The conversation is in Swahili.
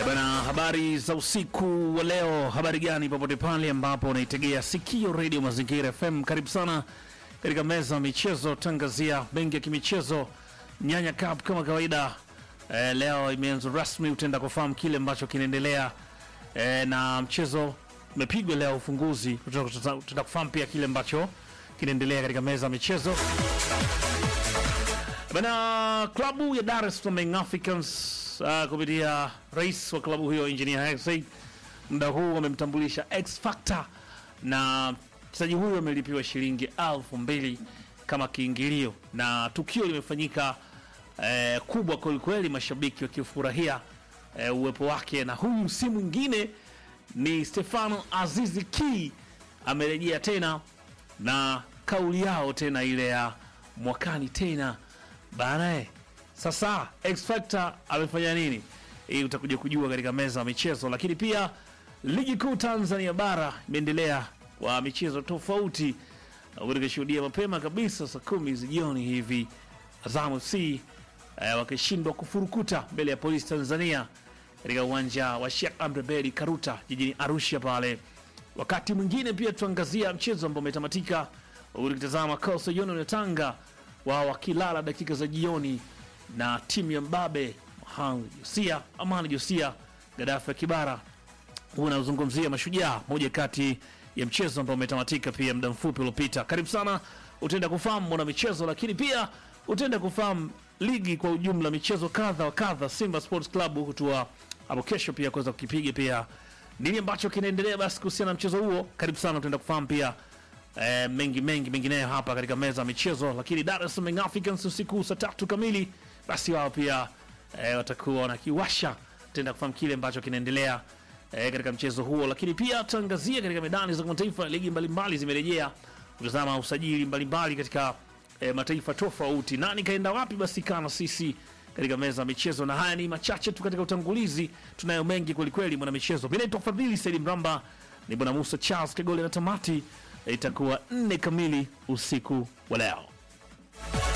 Bana, habari za usiku wa leo. Habari gani popote pale ambapo unaitegea sikio redio Mazingira FM, karibu sana katika meza ya michezo, tangazia mengi ya kimichezo. Nyanya Cup kama kawaida eh, leo imeanza rasmi, utaenda kufahamu kile ambacho kinaendelea eh, na mchezo umepigwa leo ufunguzi, tutaenda kufahamu pia kile ambacho kinaendelea katika meza ya michezo. Bana, klabu ya Dar es Salaam Young Africans uh, kupitia rais wa klabu hiyo Engineer Hersi muda huu wamemtambulisha X Factor na mchezaji huyo amelipiwa shilingi elfu mbili kama kiingilio, na tukio limefanyika eh, kubwa kwelikweli, mashabiki wakifurahia eh, uwepo wake, na huyu si mwingine ni Stefano Azizi Ki amerejea tena na kauli yao tena ile ya mwakani tena Banae, sasa X Factor amefanya nini? Hii utakuja kujua katika meza ya michezo, lakini pia ligi kuu Tanzania bara imeendelea kwa michezo tofauti, ukishuhudia mapema kabisa saa kumi za jioni hivi Azam FC eh, wakishindwa kufurukuta mbele ya polisi Tanzania katika uwanja wa Sheikh Amri Abeid Karuta jijini Arusha pale. Wakati mwingine pia tuangazia mchezo ambao umetamatika ukitazama Coastal Union ya Tanga wao wakilala dakika za jioni na timu ya Mbabe Mohamed Josia, Amani Josia, Gaddafi ya Kibara. Huu unazungumzia Mashujaa, moja kati ya mchezo ambao umetamatika pia muda mfupi uliopita. Karibu sana, utaenda kufahamu mwana michezo, lakini pia utaenda kufahamu ligi kwa ujumla, michezo kadha wa kadha. Simba Sports Club kutua hapo kesho pia kuweza kukipiga pia nini ambacho kinaendelea basi kuhusiana na mchezo huo. Karibu sana, utaenda kufahamu pia eh, mengi mengi mengineyo hapa katika meza ya michezo. Lakini Dar es Salaam Young Africans usiku saa tatu kamili, basi wao pia eh, watakuwa wanakiwasha, tutaenda kufahamu kile ambacho kinaendelea eh, katika mchezo huo. Lakini pia tutaangazia katika medani za kimataifa, ligi mbalimbali zimerejea, kutazama usajili mbalimbali katika eh, mataifa tofauti. Nani kaenda wapi? Basi kana sisi katika meza ya michezo, na haya ni machache tu katika utangulizi. Tunayo mengi kwelikweli, mwana michezo. Mimi naitwa Fadhili Saidi Mramba, ni bwana Musa Charles Kagole na tamati itakuwa nne kamili usiku wa leo.